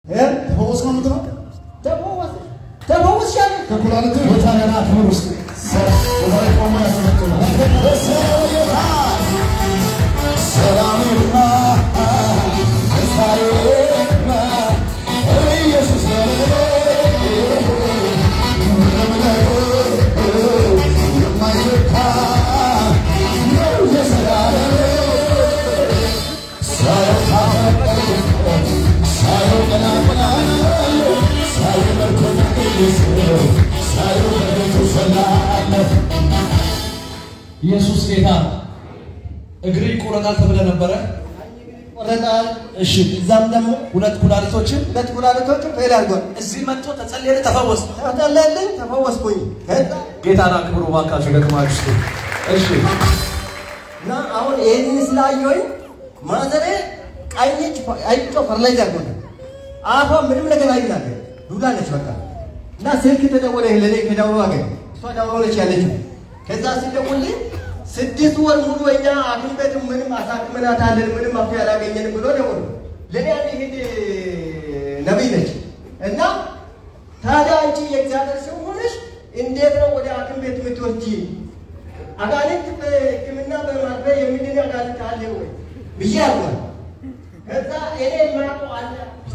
ተፈወስ ነው የምትለው ተፈወስ ያለ ከኩላሊት ቦታ ገና ክብር ውስጥ ቦታ ላይ ቆሞ ያስመጥናል። ሰላምና ደስታዬና ኢየሱስ የማይለካ ነው የዘላለም ሳየው ታፈቀ ሳየው ቀና ቀና ሳየው መልኩን ሳየው በቤቱ ሰላለፍ ኢየሱስ ጌታ ነው። እግር ይቆረጣል ተብለ ነበረ። ቆረጣል። እሺ፣ እዛም ደግሞ ሁለት ኩላሊቶችን ሁለት ኩላሊቶች ፌል አድርጓል። እዚህ መጥቶ ተጸልየለ ተፈወስ። ተጠለልኝ፣ ተፈወስኩኝ። ከዛ ጌታን አክብሩ ባካችሁ ደክማችሁ። እሺ፣ እና አሁን ይህንን ስላየሁኝ ማዘሬ ቀኝ እጅ አይጮ ፈርላይዝ አድርጎታል። አፏ ምንም ነገር አይናገር ዱዳ ነች በቃ እና ስልክ ተደወለ ለኔ ከደውሎ አገኝ እሷ ደውሎ ነች ያለችው። ከዛ ሲደውልኝ ስድስት ወር ሙሉ እኛ ሐኪም ቤት ምንም አሳክመናታለን ምንም መፍትሄ አላገኘንም ብሎ ደውሎ ለኔ አንድ ሂድ ነቢይ ነች እና ታዲያ አንቺ የእግዚአብሔር ሰው ሆነሽ እንዴት ነው ወደ ሐኪም ቤት የምትወስጂ? አጋንንት በሕክምና በማድረ የሚድን አጋንንት አለ ወይ ብዬ አልኳት። ከዛ እኔ የማውቀው አለ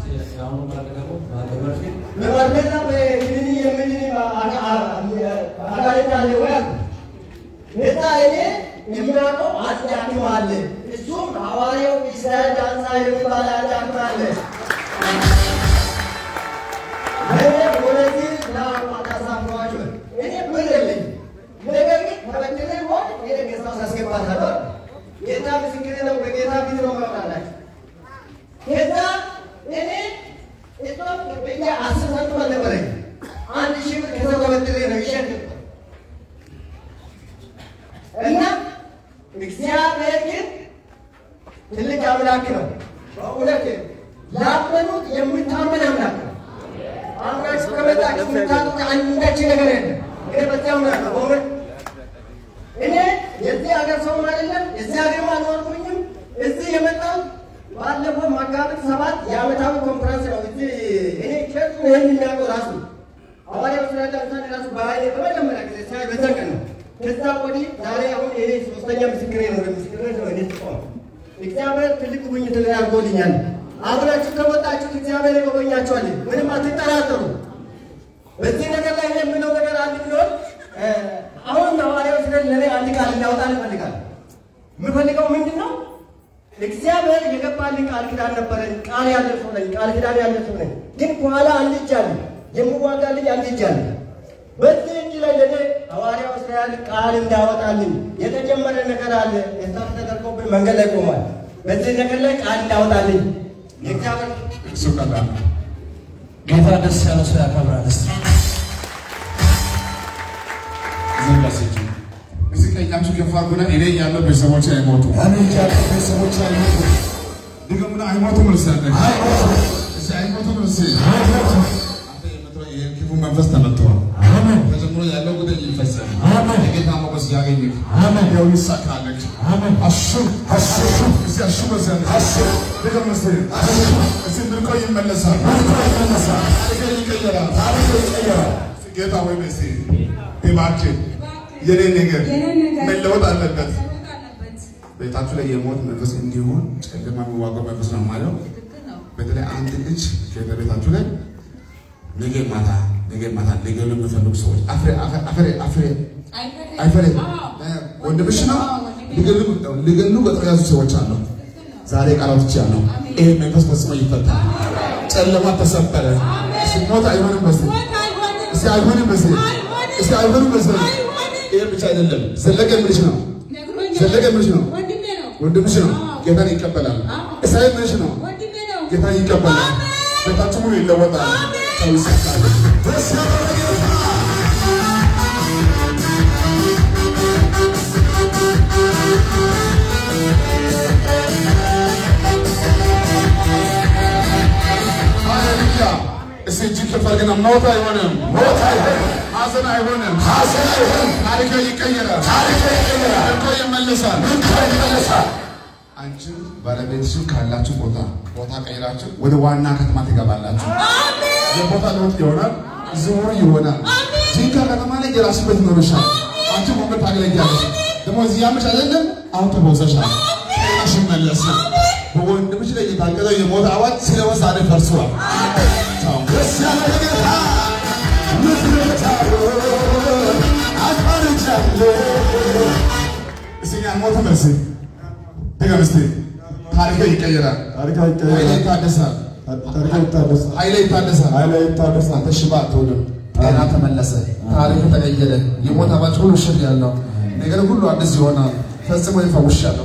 በማድረና በክሊኒ የሚድን አጋንንት አለ ወይ አልኩ። ከዛ እኔ የማውቀው አንድ ሐኪም አለ። እሱም ሐዋርያው ኢስራኤል ዳንሳ የሚባል አንድ ሐኪም አለ። እኔ ወደዚህ ላማታሳፍሯቸው እኔ ብር የለኝም። ነገር ግን ተበድሬ ሆን እኔ ጌታ ውስጥ አስገባታለሁ። ጌታ ምስክሬ ነው። በጌታ ፊት ነው ማውራላችሁ። ከዛ እኔ እሷም በእኛ አስር ሳንቲም አልነበረኝ። አንድ ሺህ ብር ከሰው ተበድሬ ነው ይሸጥ እና እግዚአብሔር ግን ትልቅ አምላክ ነው። በእውነት ላመኑት የምታመን አምላክ ነው። አምናችሁ ከመጣችሁ የምታጡት አንዳች ነገር የለም። እኔ በዚያ አምናለሁ በእውነት እኔ የዚህ ሀገር ሰውም አይደለም የዚህ ሀገር አልኖርኩኝም። እዚህ የመጣሁት ባለፈው መጋቢት ሰባት የዓመታዊ ኮንፈረንስ ነው። እዚህ እኔ ቸርቹ ይህን የሚያውቀው ራሱ ሐዋርያው ስላለ ምሳሌ ራሱ በኃይሌ በመጀመሪያ ጊዜ ሲያይ በዚያ ቀን ነው። ከዛ ወዲህ ዛሬ አሁን ይሄ ሶስተኛ ምስክሬ ነው። ምስክርነት ነው እኔ ጥቆም እግዚአብሔር ትልቅ ጉብኝት ላይ አድርጎልኛል። አብራችሁ ከመጣችሁ እግዚአብሔር ይጎበኛችኋል። ምንም አትጠራጠሩ። በዚህ ነገር ላይ የምለው ነገር አንድ ቢሆን አሁን ሐዋርያው ስለ ለኔ አንድ ቃል እንዳወጣ እፈልጋለሁ። የምፈልገው ምንድን ነው? እግዚአብሔር የገባልኝ ቃል ኪዳን ነበረኝ። ቃል ያለ ሰው ነኝ። ቃል ኪዳን ያለ ሰው ነኝ። ግን ከኋላ አንድ እጅ አለ፣ የምዋጋልኝ አንድ እጅ አለ። በዚህ እጅ ላይ ለኔ ሐዋርያው እስራኤል ቃል እንዳወጣልኝ የተጀመረ ነገር አለ። የሳት ተደርጎብኝ መንገድ ላይ ቆሟል። በዚህ ነገር ላይ ቃል እንዳወጣልኝ የእግዚአብሔር እሱ ቀላል ነው። ጌታ ደስ ያለው ሰው ያከብራል። እስቲ ዘጋሴች እዚህ ቀኛችሁ ከፍ አድርጉና እኔ ያለው ቤተሰቦች አይሞቱ አሜን ያለ ቤተሰቦች አይሞቱ ድገሙና አይሞቱም ልሳለች አይሞቱ እዚህ አይሞቱም ልስ አይሞቱ አንተ የምትለው ይሄ ክፉ መንፈስ ተመትቷል። አሜን ተጀምሮ ያለው ጉዳይ ይፈጸም። አሜን የጌታ ሞገስ ያገኝህ አሜን ያው ይሳካለች። አሜን አሹ አሹ እዚህ አሹ በዚያ አሹ ድገም እስቲ እዚህ ምርኮ ይመለሳል። ምርኮ ይመለሳል ታሪክ ይቀየራል። ታሪክ ይቀየራል ጌታ ወይ መሲ እባክህ የኔ ነገር መለወጥ አለበት። ቤታችሁ ላይ የሞት መንፈስ እንዲሆን ጨለማ የሚዋጋው መንፈስ ነው የማየው። በተለይ አንድ ልጅ ከቤታችሁ ላይ ነገ ማታ ነገ ማታ ሊገሉ የሚፈልጉ ሰዎች አፍሬ አፍሬ አፍሬ አይፈሬ ወንድምሽ ነው ሊገሉ ሊገሉ ቀጥሮ የያዙ ሰዎች አሉ። ዛሬ ቃላት ብቻ ነው። ይሄ መንፈስ ፈጽሞ ይፈታል። ጨለማ ተሰበረ። እስኪ ሞት አይሆንም በስ እስኪ አይሆንም በስ እስኪ አይሆንም በስ ይሄ ብቻ አይደለም። ዘለቀ ምልሽ ነው ዘለቀ ምልሽ ነው ወንድምሽ ነው። ጌታን ይቀበላል። እስራኤል ምልሽ ነው። ጌታን ይቀበላል። ቤታችሁ ሙሉ ይለወጣል። ሰው ይሰጣል። ደስ ያለ ጌታ ሃሌሉያ። እስኪ እጅግ ከፍ አድርገና ሞት አይሆንም፣ ሞት አይሆንም ሐዘን አይሆንም፣ ሐዘን አይሆንም ታሪክ ይቀየራል፣ ታሪክ ይቀየራል ምርኮ ይመለሳል። ምርኮ ይመለሳል አንቺ ባለቤትሽን ካላችሁ ቦታ ቦታ ቀይራችሁ ወደ ዋና ከተማ ትገባላችሁ። የቦታ ለውጥ ይሆናል፣ ዝውውር ይሆናል። ጂንካ ከተማ ላይ የራሱ ቤት ይኖርሻል። አንቺ ወንበር ታገለግያለሽ። ደግሞ እዚህ ያመሽ አይደለም አሁን ተፈውሰሻል። ጤናሽ መለስ በወንድምሽ ላይ የታገለው የሞት አዋጅ ስለወ ዛሬ ፈርሷል። ደስ ያለ ጌታ ምክንያታሉ አስማርቻለሁ እስኛ ሞት መልስ ድገም እስቲ። ታሪክ ይቀየራል፣ ታሪካ ኃይሌ ይታደሳል፣ ታሪካ ይታደሳል ኃይሌ ይታደሳል። ኃይላ ይታደሳል አንተ ሽባ አትሆንም። ጤና ተመለሰ፣ ታሪክ ተቀየረ። የሞት አዋጅ ሁሉ ሽር ያለው ነገር ሁሉ አዲስ ይሆናል። ፈጽሞ ይፈውሻለሁ።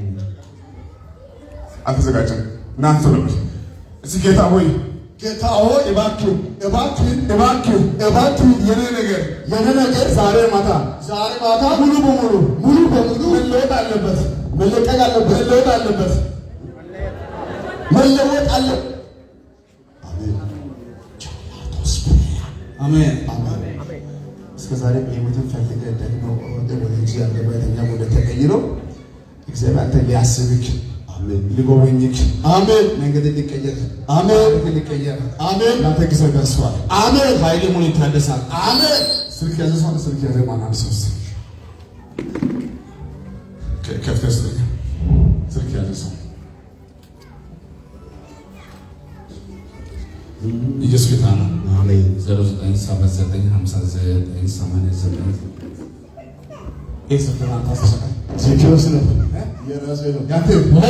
አልተዘጋጀም። እናንተ ነበር እዚህ ጌታ ሆይ ጌታ ሆይ እባክህ እባክህ እባክህ እባክህ የኔ ነገር የኔ ነገር ዛሬ ማታ ዛሬ ማታ ሙሉ በሙሉ ሙሉ በሙሉ መለወጥ አለበት፣ መለቀቅ አለበት መለወጥ አለበት። መለወጥ አለ አሜን። እስከ ዛሬ በህይወትን ፈልገ ደግሞ ወደ ወንጂ ያለበተኛ ወደ ተቀይሮ እግዚአብሔር አንተ ሊያስብክ ሊጎበኝክ አሜን። መንገድ ሊቀየር አሜን። ታሪክ ሊቀየር አሜን። ለአንተ ጊዜ ደርሷል። አሜን። ኃይል ሙሉ ይታደሳል። አሜን። ስልክ ያዘ ሰው ስልክ ያዘ ማን አንድ ሰው እስኪ ከ- ከፍተህ ስልክ ስልክ ያዘ ሰው ኢየሱስ ጌታ ነው። አሜን። 09795988 ይህ ስልክ ለአንተ አስተሰጠኝ። ዜኪሮስ ነው የራሴ ነው። ያንተ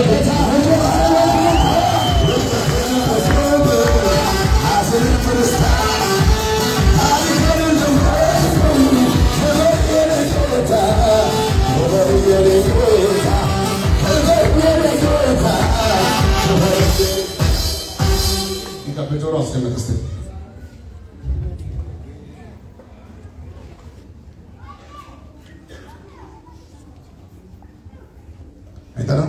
በጆሮ አስቀመጥ እስቲ። አይጠራም?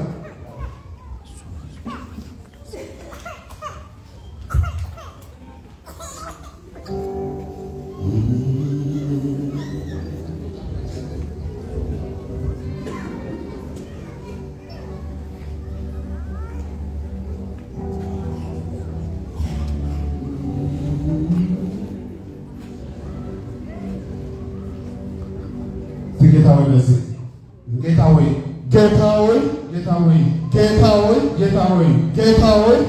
ጌታ ሆይ በዚህ ጌታ ሆይ ጌታ ሆይ ጌታ ሆይ ጌታ ሆይ ጌታ ሆይ ጌታ ሆይ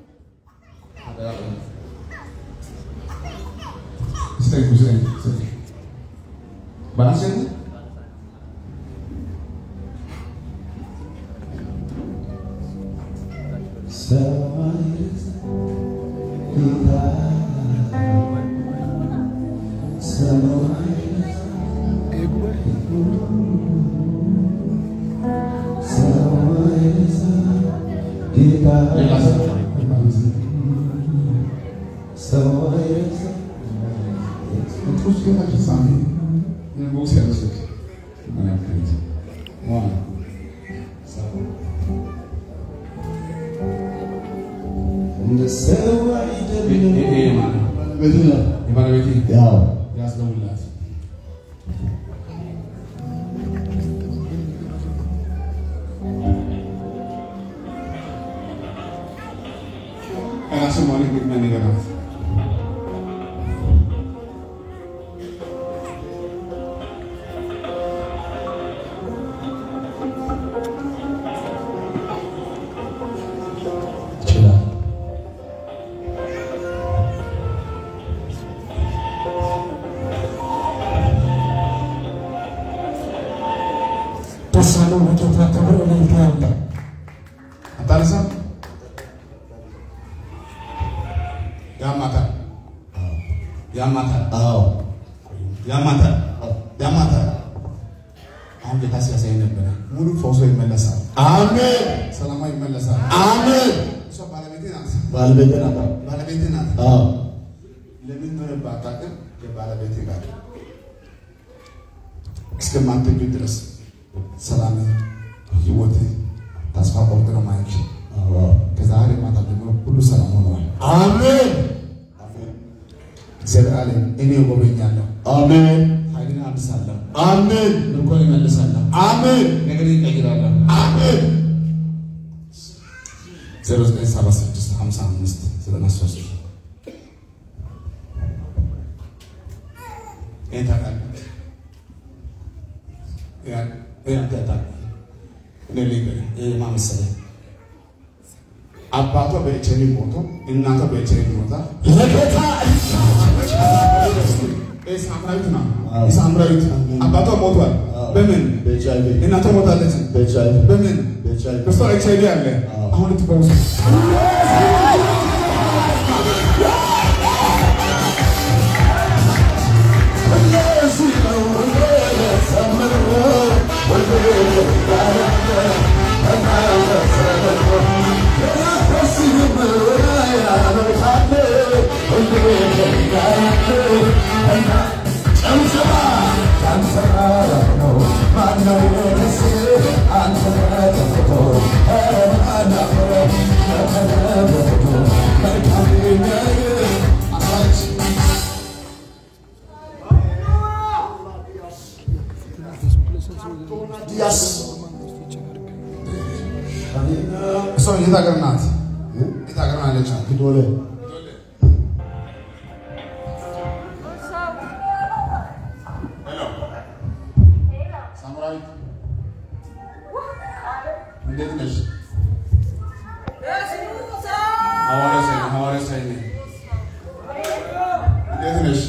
ስጠኝ ስጠኝ ስጠኝ ባላንስ የለም? ሌላ ሰው ቅዱስ ጌታ ፍጻሜ ንጉሥ ያለስክ መለከት ዋና የባለቤቴ ያው ያስደውላት ራሱ ማለት ግጥሚያ ነገራት ይችላል። ደስ ያለው ለጌታ ክብር እልልታ ያለ አታነሳም? ያማታል፣ ያማታል፣ አዎ ያማታል፣ ያማታል። አሁን ጌታ ሲያሳይ ነበረ። ሙሉ ፈውሶ ይመለሳል፣ አሜን ሰላማ ይመለሳል። አሜን እሷ ባለቤቴ ናት፣ ባለቤቴ ናት ባለቤቴ ናት። አዎ ለምን ሆነ ባታውቅም የባለቤቴ ጋር እስከማትገኝ ድረስ ሰላም ህይወት ተስፋ ቆርጥ ነው ማየት አዎ ከዛሬ ማታ ጀምሮ ሁሉ ሰላም ሆነዋል። አሜን እግዚአብሔር አለ እኔ እጎበኛለሁ፣ አሜን ኃይልን አድሳለሁ፣ አሜን ምርኮን እመልሳለሁ፣ አሜን ነገርን እቀይራለሁ። አሜን ዜሮ ዘጠኝ ሰባ ስድስት ሀምሳ አምስት ዘጠና ሶስት ይሄን ታውቃለህ? ያ- ይሄ አንተ ታውቃለህ? እኔ ልንገርህ፣ ይሄ ማን መሰለህ? አባቷ በኤችአይቪ ሞቶ እናቷ በኤችአይቪ ሞታ ለጌታ ይሄ ሳምራዊት ነው። ይህ ሳምራዊት አባቷ ሞቷል። በምን በኤችአይቪ እናቷ ሞታለች። በኤችአይቪ በምን በኤችአይቪ በሷ ኤችአይቪ አለ። አሁን ልትፈውስ ያስ እሷ የት ሀገር ናት? የት ሀገር ናት ያለችው? ዶለ ሄሎ ሳምራዊት እንዴት ነሽ? ሐዋርያ ሳይ ሐዋርያ ሳይ ነኝ። እንዴት ነሽ?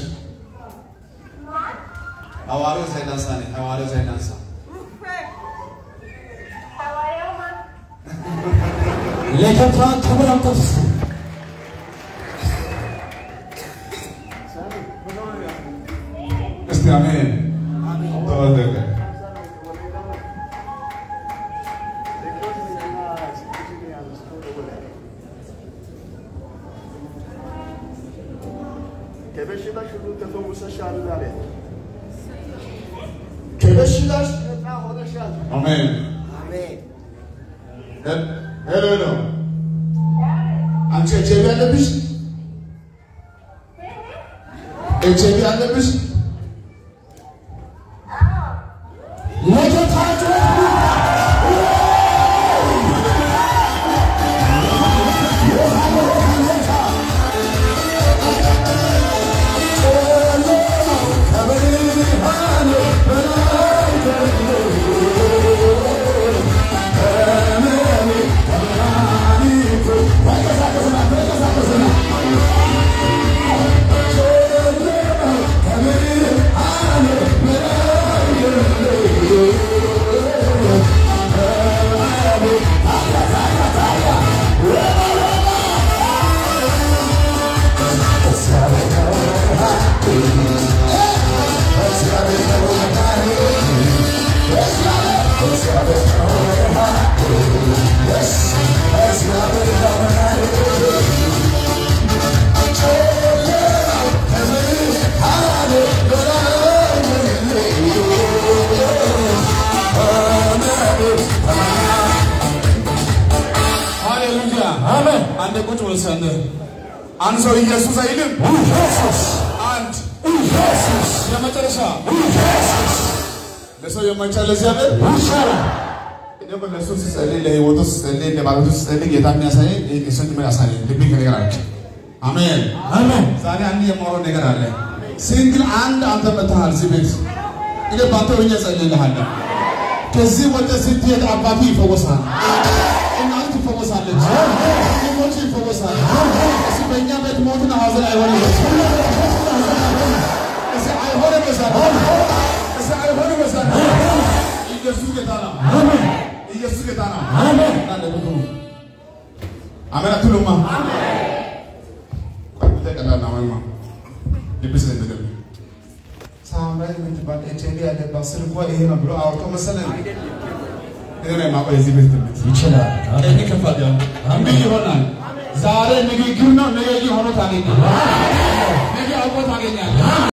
ሐዋርያ ሳይ ዳንሳ ነኝ። ሐዋርያ ሳይ ዳንሳ ለጌታ ክብር አምጥቶ እስቲ አሜን። ተወደቀ ከበሽታሽ ሁሉ ተፈውሰሻል አለ። ከበሽታሽ ነፃ ሆነሻል። አሜን። አሜን። ሄ- ሄሎ ሄሎ አንቺ ኤችአይቪ አለብሽ? ኤችአይቪ አለብሽ? ለጌታ ሃሌሉያ አሜን አንድ ቁጭ ብለህ ሰንደ አንድ ሰው ኢየሱስ አይልም። ኢየሱስ አንድ ኢየሱስ የመጨረሻ ኢየሱስ ለሰው የማይቻል ለእግዚአብሔር ይሻላል እኔ እኮ ለእሱ ስጸልይ ለህይወቱ ስጸልይ ለባለቤቱ ስጸልይ ጌታ የሚያሳየኝ ይህ እሱን ምን ያሳየኝ ልቤ ከነገር አለ። አሜን። አሜን ዛሬ አንድ የማወራው ነገር አለ። ሲንግል አንድ አንተ መጥተሃል እዚህ ቤት እኔ በአንተ ሆኜ እጸልይልሃለሁ። ከዚህ ወደ ስትሄድ አባቱ ይፈወሳል፣ እናቱ ትፈወሳለች፣ ወንድሞቹ ይፈወሳል። እሱ በእኛ ቤት ሞትና ሐዘን አይሆንም። እሱ አይሆንም በዛሬ እሱ አይሆንም በዛሬ ኢየሱስ ጌታ ነው። ኢየሱስ ጌታ ነው። አሜን አለብኩ አሜን አትሉማ? ቆይ ተቀላና ማማ ልብስ ለምደም ሳምራይ የምትባል ኤችአይቪ ያለባት ስልኳ ይሄ ነው ብሎ አውርቶ መሰለኝ። እኔ ላይ ማቆይ እዚህ ቤት ትምህርት ይችላል ቀኝ ከፋት ያው እንዲህ ይሆናል። ዛሬ ንግግር ነው፣ ነገ ሆኖ ታገኛለህ። ነገ አውቆ ታገኛለህ።